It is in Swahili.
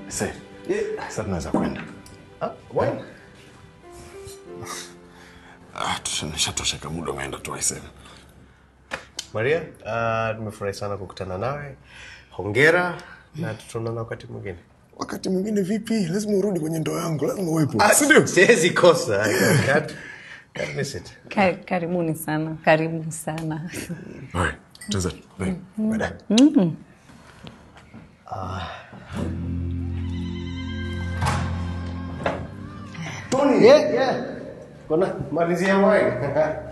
Sasa sasa tunaweza kwenda. Ah, why? Ah, tushatosha muda umeenda tu aisee. Maria, uh, tumefurahi sana kukutana nawe. Hongera na tutaonana wakati mwingine. Wakati mwingine vipi? Lazima urudi kwenye ndoa yangu, lazima uwepo. Ah, Siwezi kosa. I can't- can't miss it. Ka- karibuni sana, karibu sana. Alright, tuanze. Bye. Baadaye. Mm. Tony, yeah, yeah. Kuna malizia wine.